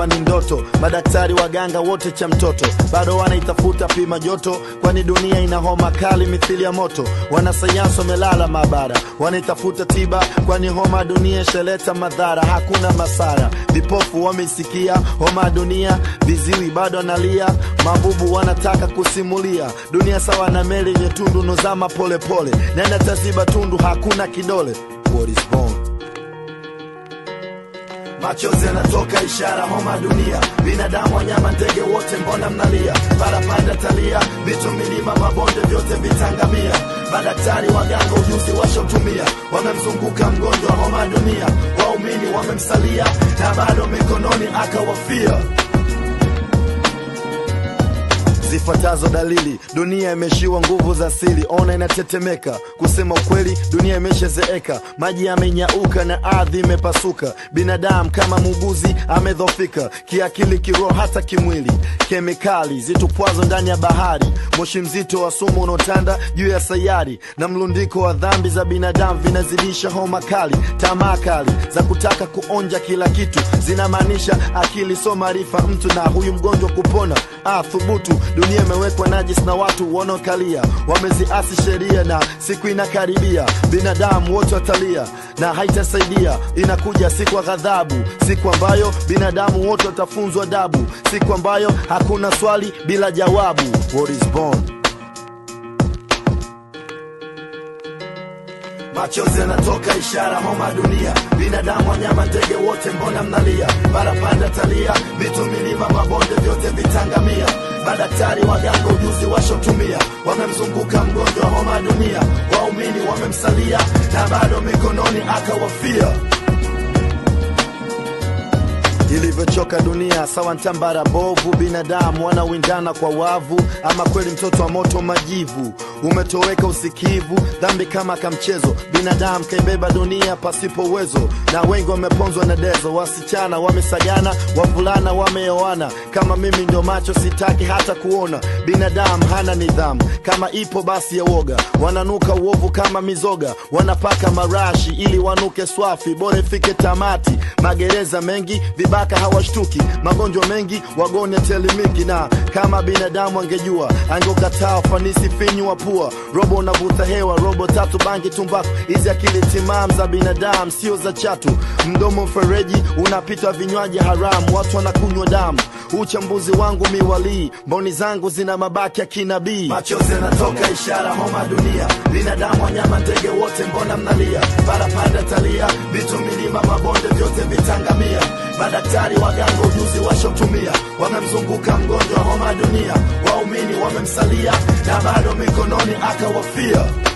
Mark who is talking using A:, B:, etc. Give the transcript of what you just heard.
A: kama ni ndoto. Madaktari waganga wote cha mtoto bado wanaitafuta pima joto, kwani dunia ina homa kali mithili ya moto. Wanasayansi wamelala maabara, wanaitafuta tiba, kwani homa ya dunia ishaleta madhara, hakuna masara. Vipofu wameisikia homa ya dunia, viziwi bado analia, mabubu wanataka kusimulia dunia sawa na meli yenye tundu nozama polepole, nenda taziba tundu, hakuna kidole. What is born machozi yanatoka ishara homa dunia binadamu wanyama ndege wote mbona mnalia barapanda talia vitu milima mabonde vyote vitangamia madaktari waganga ujuzi washotumia wamemzunguka mgonjwa homa dunia waumini wamemsalia na bado mikononi akawafia zifuatazo dalili dunia imeshiwa nguvu za asili ona inatetemeka kusema ukweli dunia imeshazeeka maji yamenyauka na ardhi imepasuka binadamu kama muuguzi amedhofika kiakili kiroho hata kimwili kemikali zitupwazo ndani ya bahari moshi mzito wa sumu unaotanda juu ya sayari na mlundiko wa dhambi za binadamu vinazidisha homa kali tamaa kali za kutaka kuonja kila kitu zinamaanisha akili so maarifa mtu na huyu mgonjwa kupona ah, thubutu dunia imewekwa najis na watu wanaokalia wameziasi sheria na siku inakaribia binadamu wote watalia na haitasaidia inakuja siku ya ghadhabu siku ambayo binadamu wote watafunzwa adabu siku ambayo hakuna swali bila jawabu What is born machozi yanatoka ishara homa dunia binadamu wanyama ndege wote mbona mnalia barapanda talia vitu milima mabonde vyote vitangamia madaktari waganga ujuzi washotumia wamemzunguka mgonjwa homa dunia waumini wamemsalia na bado mikononi akawafia ilivyochoka dunia sawa ntambara bovu binadamu wanawindana kwa wavu ama kweli mtoto wa moto majivu umetoweka usikivu dhambi kama kamchezo binadamu kaibeba dunia pasipo uwezo na wengi wameponzwa na dezo wasichana wamesagana wavulana wameoana kama mimi ndio macho sitaki hata kuona binadamu hana nidhamu kama ipo basi ya woga wananuka uovu kama mizoga wanapaka marashi ili wanuke swafi bora ifike tamati magereza mengi vibaka hawashtuki magonjwa mengi wagonjwa telimiki na kama binadamu angejua angeukataa ufanisi finyu wa pua robo unavuta hewa robo tatu bangi tumbaku hizi akili timam za binadamu sio za chatu mdomo mfereji unapita vinywaji haramu watu wanakunywa damu uchambuzi wangu miwalii mboni zangu zina mabaki ya kinabii machozi yanatoka ishara homa dunia binadamu wanyama ndege wote mbona mnalia barapanda talia vitu milima mabonde vyote vitangamia madaktari waganga ujuzi washotumia wamemzunguka mgonjwa homa dunia waumini wamemsalia na bado mikononi akawafia